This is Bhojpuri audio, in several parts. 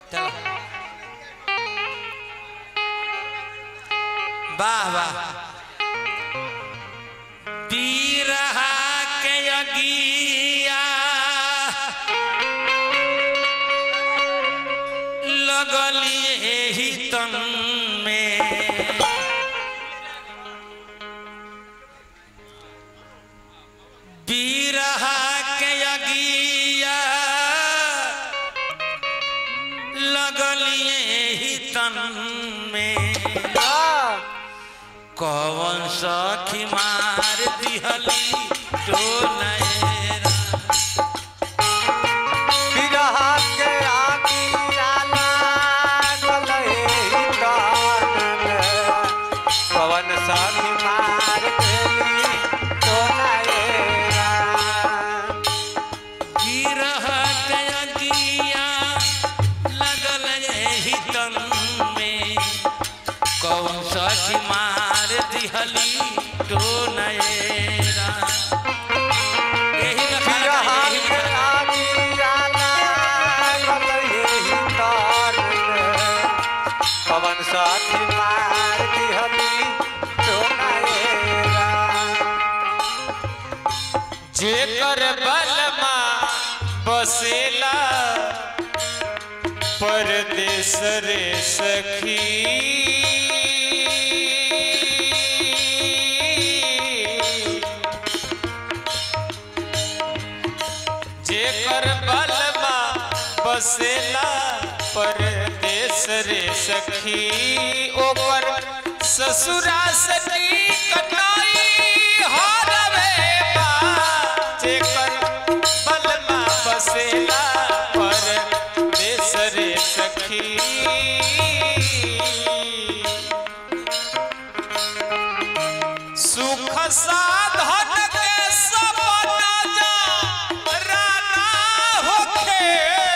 चलो वाह वाह बीरहा के अगिया लगलिए ही तन में बीरहा के अगिया लगलिए ही तन में कौन सखी मार दिहली तो नैरा बिरहा के आगिया लागल एहि कान में। पवन सखी मार देली तो नएरा। गिरह के अगिया लगल एही तन में कौन सखी मार दिहली तो नैरा यही में खड़ा बिरहा था, यही के में। आगिया लागल एहि कान में। पवन सखी मार दिहली तो नएरा। जेकर बलमा बसेला परदेस रे सखी जेकर बलमा बसेला परदेस रे सखी ओकर ससुरा सनी कटाई हरवे बा जेकर बलमा बसेला परदेस रे सखी सुख साधन के सपना जा राना होखे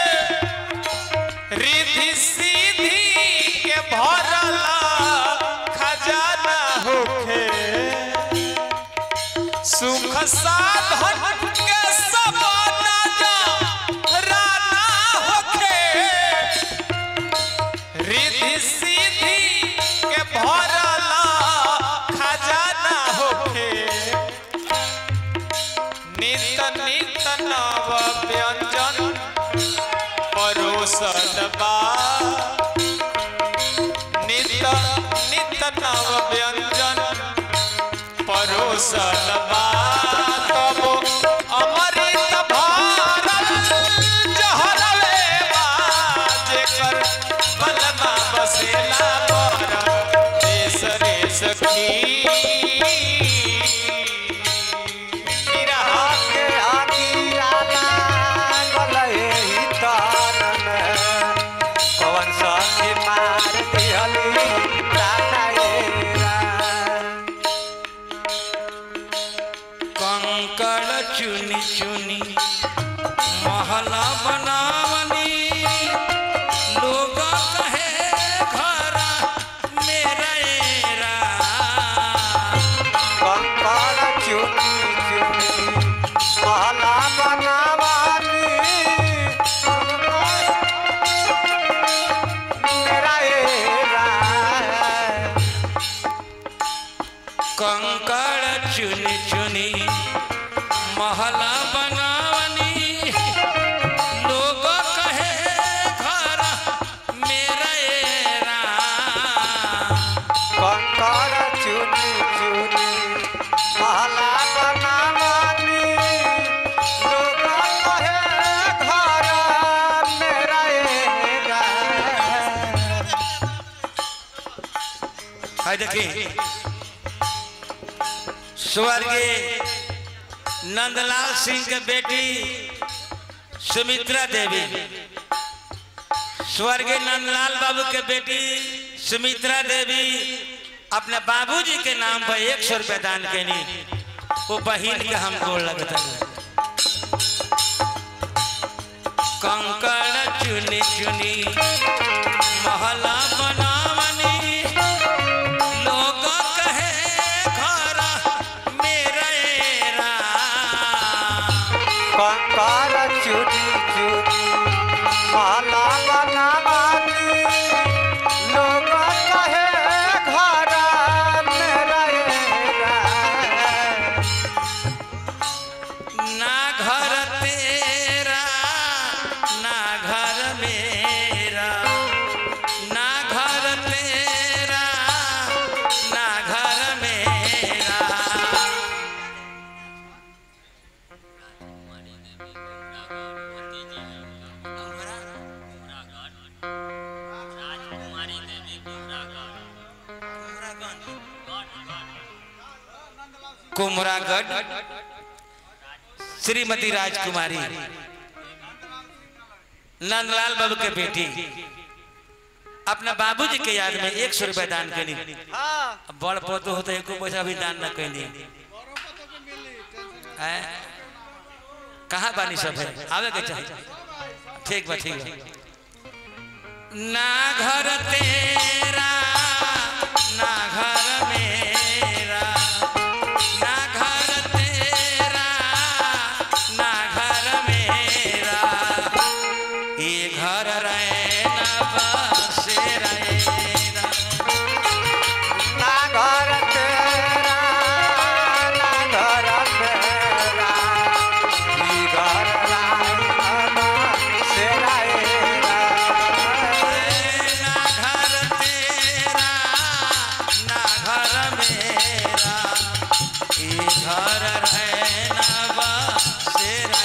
रिधि सीधी के भरला खजाना होखे सुख साधन के सपना जा राना होखे रिधि सीधी के भरला खजाना होखे नित नित नव व्यंजन परोसन बा नित नित नव व्यंजन परोसन बा तब अमृत भारत जहरवे बा जेकर बलमा बसेला पर देश रे सखी बिरहा के आगिया लागल एहि तान में। पवन सखी मार दिहली तानाएरा। कंकड़ चुनी चुनी महला बनावनी लोग कहे घर मेरा एरा कंकड़ चुनी चुनी महला बनावानी। मेरा एरा। कंकड़ चुनी चुनी महला बनावनी लोग कहे घर मेरा एरा कंकड़ चुनी चुनी महला बनावानी। लोग कहे घर मेरा एरा। है देखी स्वर्गीय नंदलाल सिंह के बेटी सुमित्रा देवी स्वर्गीय नंदलाल बाबू के बेटी सुमित्रा देवी अपने बाबूजी के नाम पर एक सौ रुपया दान कैनी वो बहिन के हम गोड़ लगता कंकड़ चुनी चुनी महला बनावनी लोग कहे घर मेरा एरा कंकड़ चुनी चुनी महला बनावा कुमरागढ़ श्रीमती राजकुमारी नंदलाल बाबू के बेटी अपना बाबूजी के याद में एक सौ रुपया दान करी हाँ बड़ पतो होता एको पैसा भी दान न कैली हैं? कहाँ बानी सब है आवे के चाहिए ठीक बा ठीक बा ना घर तेरा ना घर मेरा ना घर तेरा ना घर मेरा ये घर रहना बसेरा ना घर तेरा ना घर मेरा ई घर राम सेरा एरा ना घर तेरा ना घर मेरा ये घर रहना बसेरा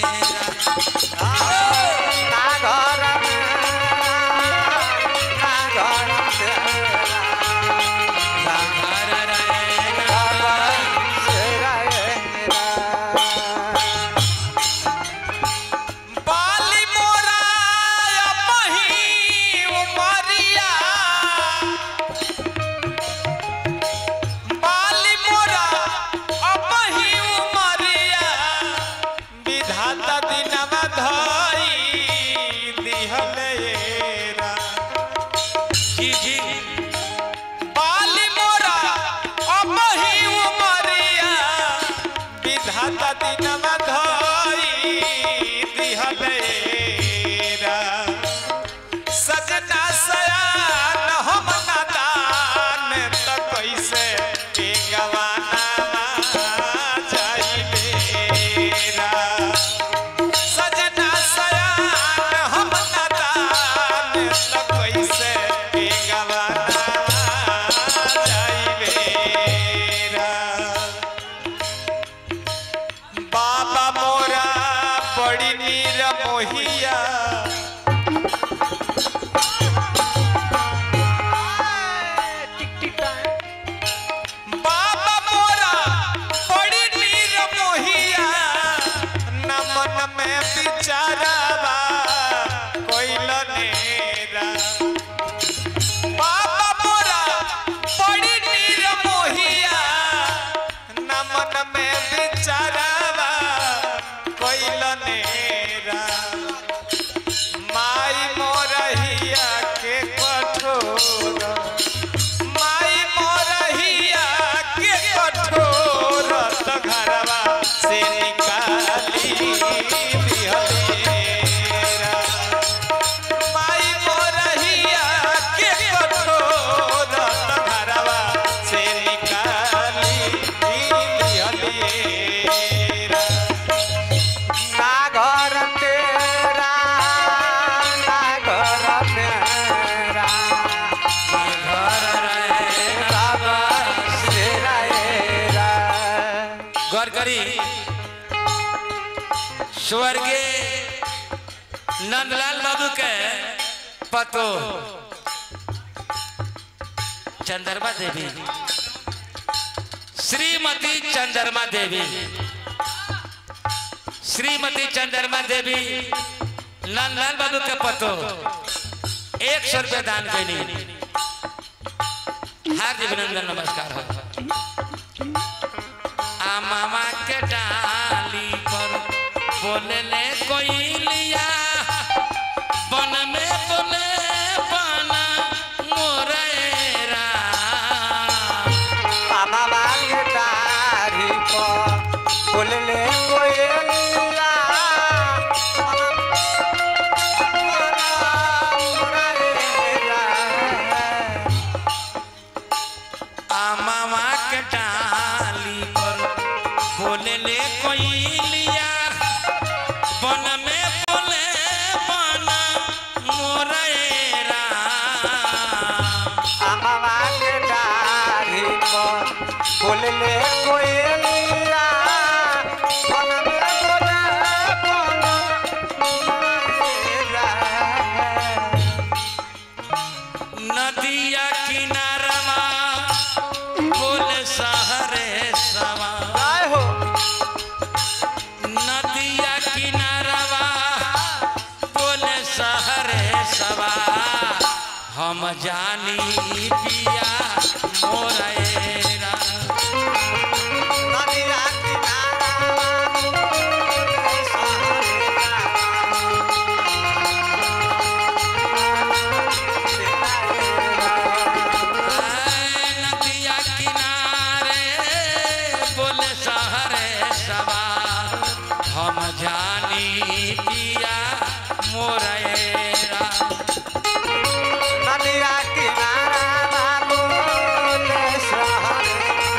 ना घर मेरा ना घर तेरा ना घर रहना घर सेरा एरा बाली मोरा अपही उमरिया बाली मोरा अपही उमरिया विधाता दिनवा धई दिहलेरा जी जी बाली मोरा अपही उमरिया विधाता दिनवा धई दिहलेरा सजना सयान हम नादान त कैसे के गवाना जाइबेरा सजना सयान हम नादान त कैसे के गवाना जाइबेरा बाबा मोरा बड़ी नीर मोहिया बाबा मोरा बड़ी नीर मोहिया न मन में बिचारावा कोइल नेरा बाबा मोरा बड़ी नीर मोहिया न मन में बिचारावा कोइल नेरा माई मोरहिया के कठोर माई मोरहिया के कठोर त घरवा से निकाली दिहलेरा माई मोरहिया के कठोर त घरवा से निकाली दिहलेरा ना घर तेरा ना घर मेरा घर रहना सेरा एरा गौर करी स्वर्गीय नंदलाल बाबू के पतो चंद्रमा देवी श्रीमती चंद्रमा देवी श्रीमती चंद्रमा देवी नंदलाल बाबू के पतो एक सौ रुपया दान कैली हार्दिक अभिनंदन नमस्कार हो आ मामा के डाली पर बोलले कोई लिया बन में बोले बना मोरेरा मामा बाग डारी पर बोलले कोयलिया आ मामा के डाली पर बोलले कोई लिया बन में बोले बना मोरेरा मामा बाग डारी पर बोलले कोयलिया बोलले नदिया किनारमा बोले सहरे सवा हम जानी पिया मोरेरा नदिया किनारा नदिया किनारे बोले सहरे सवा हम जानी पिया मोरेरा नदिया किनारा बोले सहरे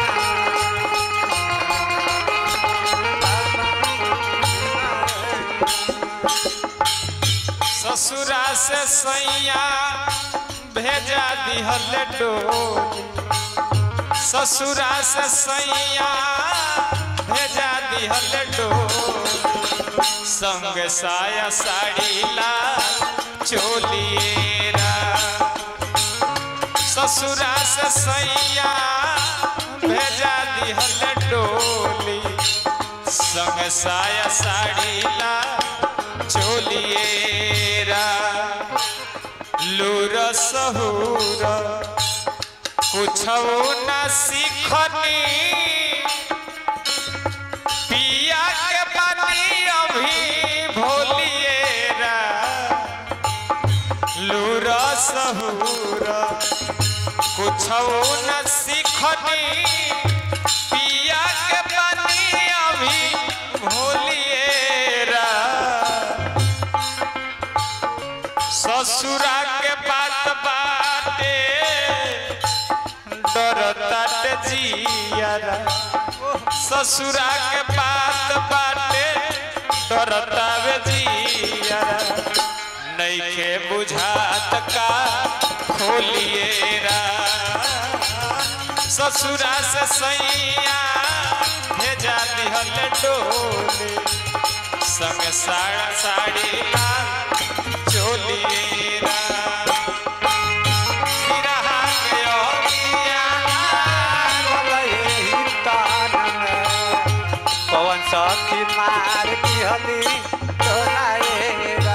ससुरा से सैया भेजा दिहल डोली ससुरा से सैया भेजा दिहल डोली संग साया साड़ी ला चोलिएरा ससुरा से सैया भेजा दिहल डोली संग साया साड़ी ला चोलिएरा लूर सहूर कुछ न सीखनी पिया के पानी अभी भोलिएरा लूर सहूर कुछ न सीखनी पिया के पानी अभी भोलिएरा ससुरा के बात बाटे डरताट जियारा ससुरा के बात बाटे डरतावे जियारा नइखे बुझात का खोलिएरा ससुरा से सैया भेजा दिहल डोले संग साड़ा साड़ी लाल चोलिएरा बिरहा के ओरिया पवन सखी मार दिहली तोराएरा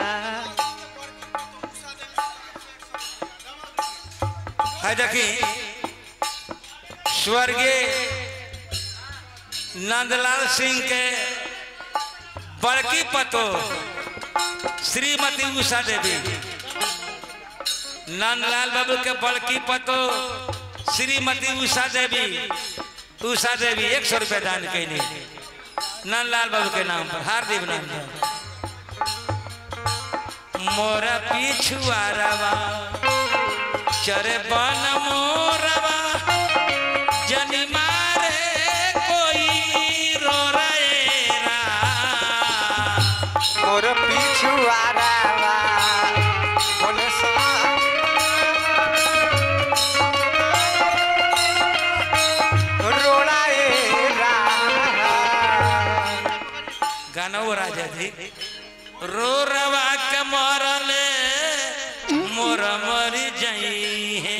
है देखी स्वर्गीय नंदलाल सिंह के बड़की पतो श्रीमती उषा देवी नंदलाल बाबू के बड़की पतो श्रीमती उषा देवी उषा देवी एक सौ रुपया दान कैली नंदलाल बाबू के नाम पर हार्दिक नाम मोरा पिछुआरवा चरे बन मोरवा जनी मारे कोई रो रा मोर पिछुआरा बोले रोड़ाएरा गाना वो राजा जी रो रवा के मरले मोर मरी जाई है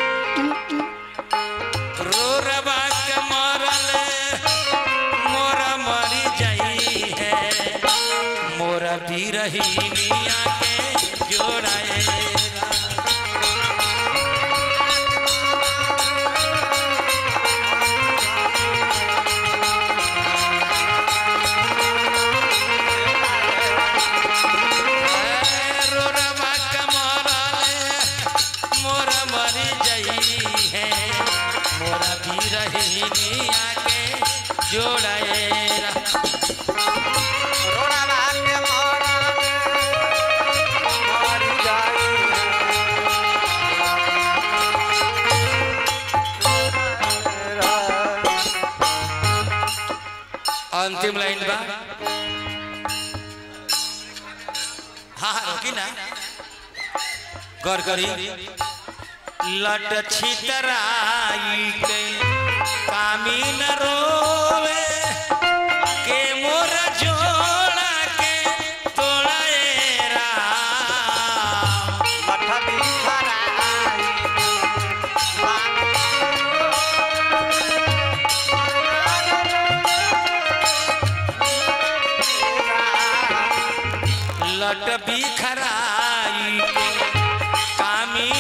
रो रवा के मरले मोर मरी जाई है मोर बिरहिनिया के जोड़ाएगा रोरवा कमरले मोर मरी जई है मोरा भी रही आके जोड़ेरा रोड़ा के मोरले मर जाई अंतिम लाइन बा हाँ हाँ रोकी ना गौर करी लट छितराई के कामीन रोवे के मोर जोड़ा के तोड़ेरा मठ बिखराई लट बिखराई के कामी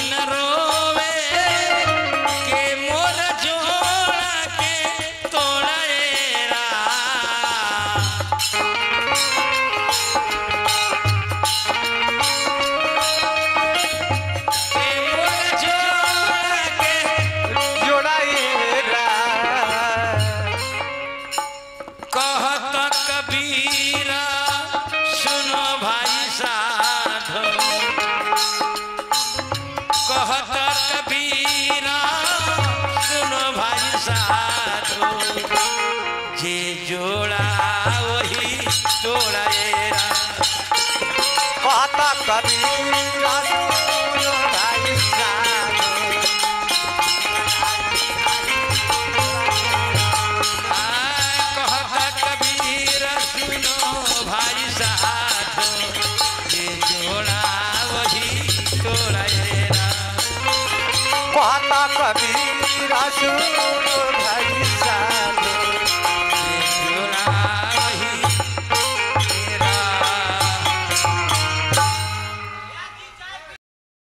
कहता कबीर सुन